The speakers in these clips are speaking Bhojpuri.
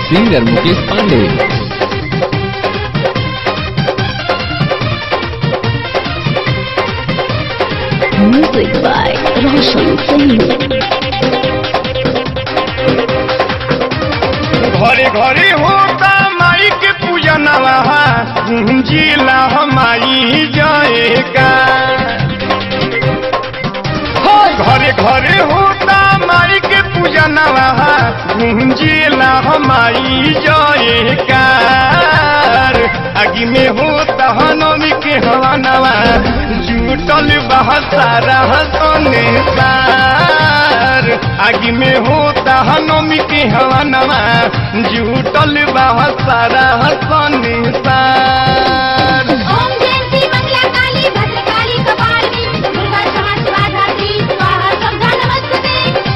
Singer Mukesh Pandey Music by Roshan Singh. घरे घरे होता माई के पूजनवा जिला माई जाएगा हो घरे घरे होता माई के पूजनवा जिला माई जाएगा आगे में होता हनमी के हवानवा जुटल बहसारा सोने सार आगे में होता हनमी के हवानवा जुटल बहसारा सोने सार ओम जयंती मंगला काली भद्रकाली कपालिनी दुर्गा क्षमा शिवा धात्री स्वाहा शब्दा नमस्ते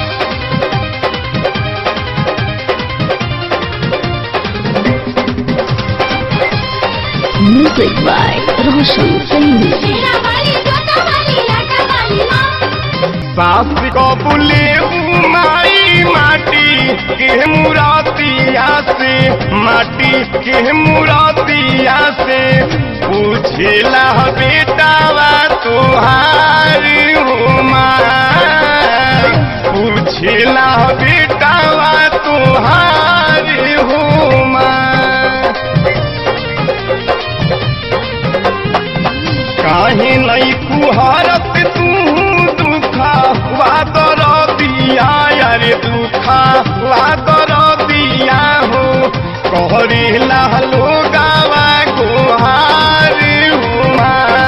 Music by Roshan Singh. शीरा वाली जोता वाली लाटा वाली माँ सास को बुले माई माटी के मुरातिया से माटी के मुरातिया से पूछेला बेटावा तुहारी हो माँ पूछेला बेटावा तुहारी हो माँ काहे नहीं कुहारत तू दुखा वादर दिया अरे दुखा वादर दिया हो कहरे लालो गावा गुहार हुआ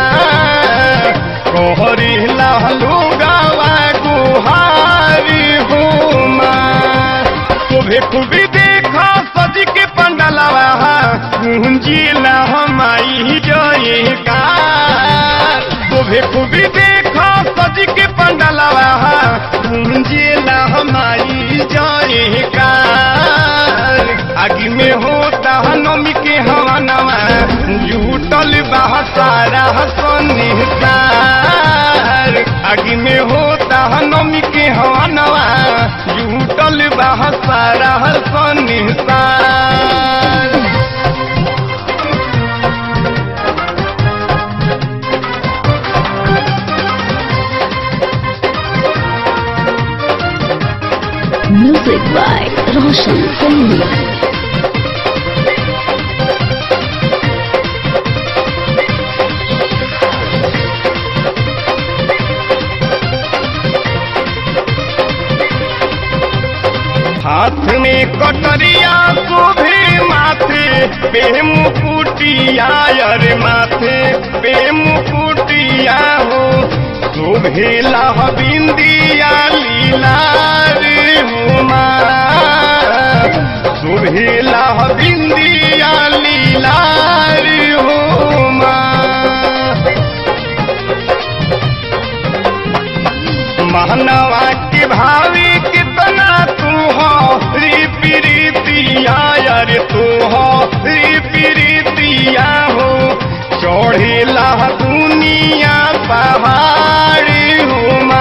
कहरे लालो गावा गुहार हुआ तुभे खूबी देखा सज के पंडलवा गुंजिला हमाई जयका तुभे खूबी देखा सज के पंडलवा गुंजिला हमाई जयका आगे में होता नमी के हवनवा जुटल बहसारा सोने सार आगे में होता नमी के हवनवा जुटल बहसारा सोने सार Music by Roshan Singh. हाथ में कटरिया को भी माथे पे मुकुटिया अरे माथे पे मुकुटिया हो शोभेला बिंदिया लीला रे हुमा शोभेला बिंदिया लीला रे हुमा महनवा के भावी कितना तू हो री प्रीतिया अरे तू हो री प्रीतिया हो चढ़ेला दुनिया पहाड़ी हुमा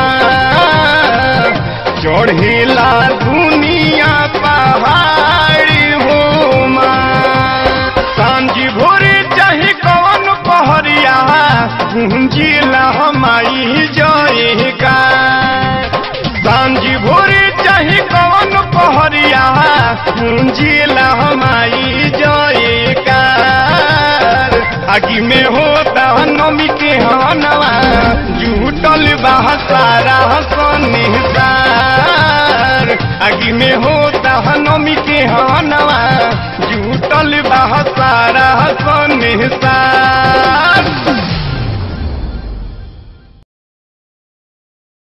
चढ़ेला दुनिया पहाड़ी हुमा सांझी भोरे चाहे कौन पहरिया गुंजिला हमाई जयगा सांझी भोरे चाहे कौन पहरिया गुंजिला हमाई जयगा आगे में होता नमी के हनवा जुटल बहसारा सोने सार आगे में होता नमी के हनवा जुटल बहसारा सोने सार